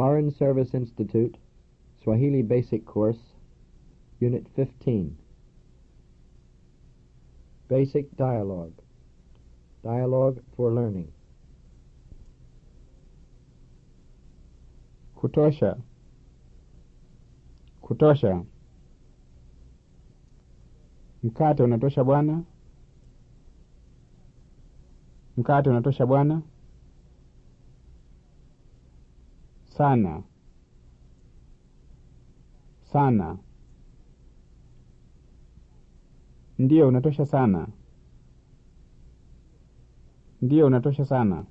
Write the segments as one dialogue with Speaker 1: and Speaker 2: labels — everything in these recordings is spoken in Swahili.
Speaker 1: Foreign Service Institute, Swahili Basic Course, Unit 15. Basic Dialogue. Dialogue for Learning.
Speaker 2: Kutosha. Kutosha. Mkate unatosha bwana? Mkate unatosha bwana? Sana. Sana. Ndiyo unatosha sana. Ndiyo unatosha sana.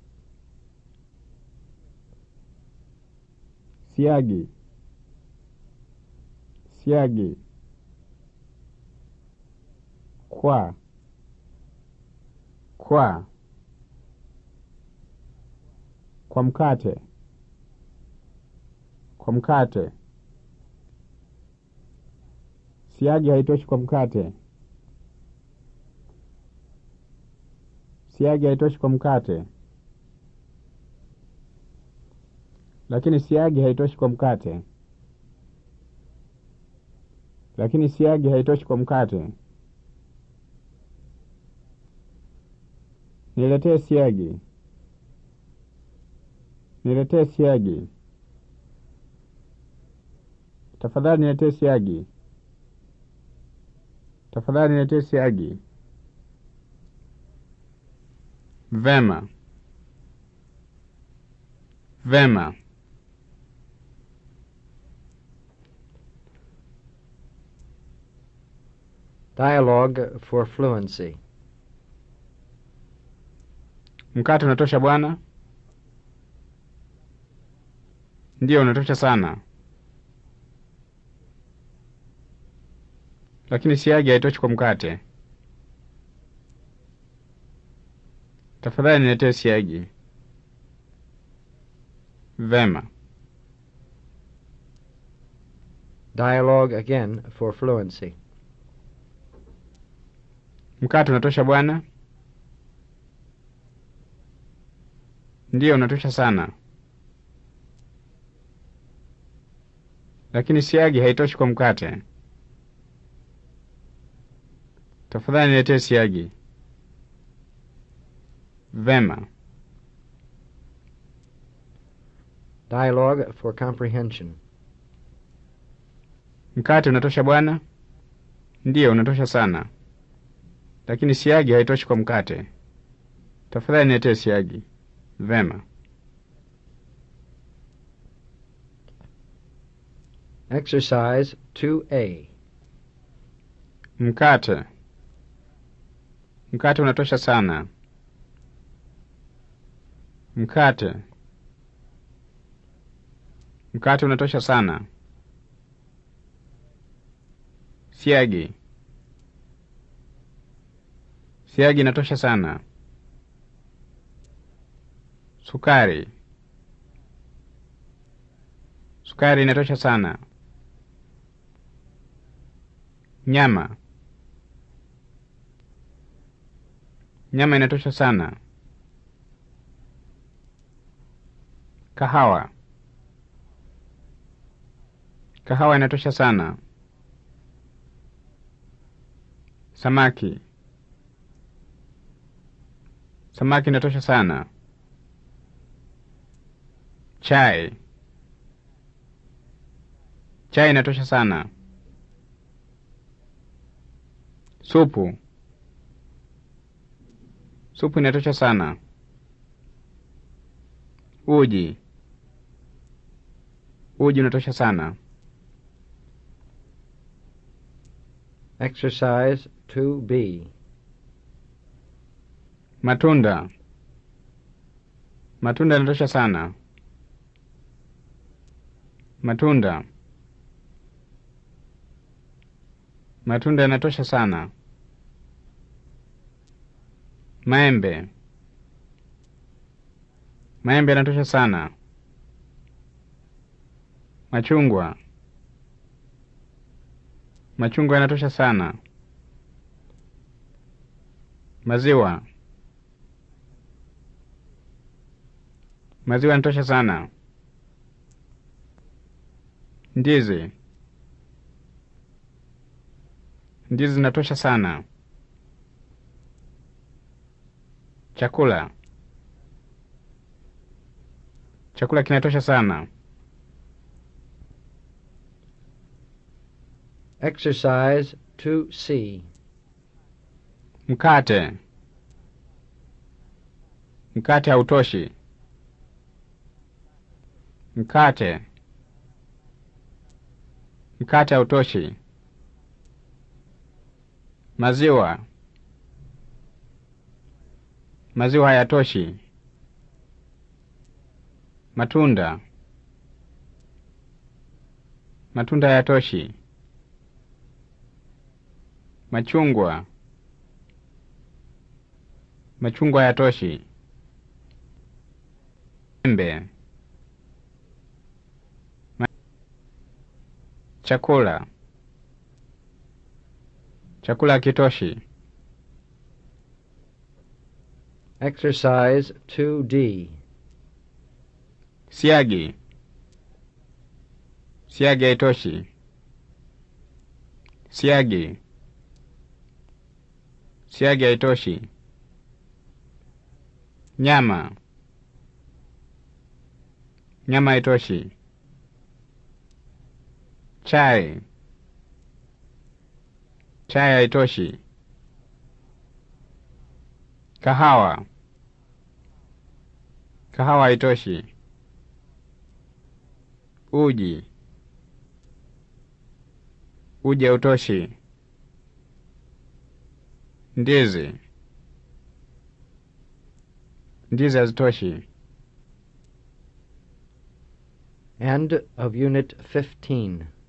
Speaker 2: Siagi. Siagi. Kwa. Kwa. Kwa mkate. Kwa mkate. Siagi haitoshi kwa mkate. Siagi haitoshi kwa mkate. Lakini siagi haitoshi kwa mkate. Lakini siagi haitoshi kwa mkate. Niletee siagi. Niletee siagi. Tafadhali niletee siagi. Tafadhali niletee siagi. Vema. Vema.
Speaker 1: Dialogue for Fluency.
Speaker 2: Mkate unatosha bwana? Ndiyo, unatosha sana. Lakini siagi haitoshi kwa mkate. Tafadhali niletee siagi. Vema.
Speaker 1: Dialogue again for Fluency.
Speaker 2: Mkate unatosha bwana? Ndiyo, unatosha sana. Lakini siagi haitoshi kwa mkate. Tafadhali niletee siagi. Vema.
Speaker 1: Dialogue for Comprehension.
Speaker 2: Mkate unatosha bwana? Ndiyo, unatosha sana. Lakini siagi haitoshi kwa mkate. Tafadhali niletee siagi. Vema.
Speaker 1: Exercise 2A.
Speaker 2: Mkate. Mkate unatosha sana. Mkate. Mkate unatosha sana. Siagi. Siagi inatosha sana. Sukari. Sukari inatosha sana. Nyama. Nyama inatosha sana. Kahawa. Kahawa inatosha sana. Samaki. Samaki inatosha sana. Chai. Chai inatosha sana. Supu. Supu inatosha sana. Uji. Uji unatosha sana.
Speaker 1: Exercise 2B.
Speaker 2: Matunda. Matunda yanatosha sana. Matunda. Matunda yanatosha sana. Maembe. Maembe yanatosha sana. Machungwa. Machungwa yanatosha sana. Maziwa. Maziwa yanatosha sana. Ndizi. Ndizi zinatosha sana. Chakula. Chakula kinatosha sana.
Speaker 1: Exercise 2C.
Speaker 2: Mkate. Mkate hautoshi. Mkate. Mkate hautoshi. Maziwa. Maziwa hayatoshi. Matunda. Matunda hayatoshi. Machungwa. Machungwa hayatoshi. Embe. Ma chakula. Chakula hakitoshi.
Speaker 1: Exercise 2D.
Speaker 2: Siagi. Siagi haitoshi. Siagi. Siagi haitoshi. Nyama. Nyama haitoshi. Chai. Chai haitoshi. Kahawa. Kahawa haitoshi. Uji. Uji hautoshi. Ndizi. Ndizi hazitoshi.
Speaker 1: End of Unit 15.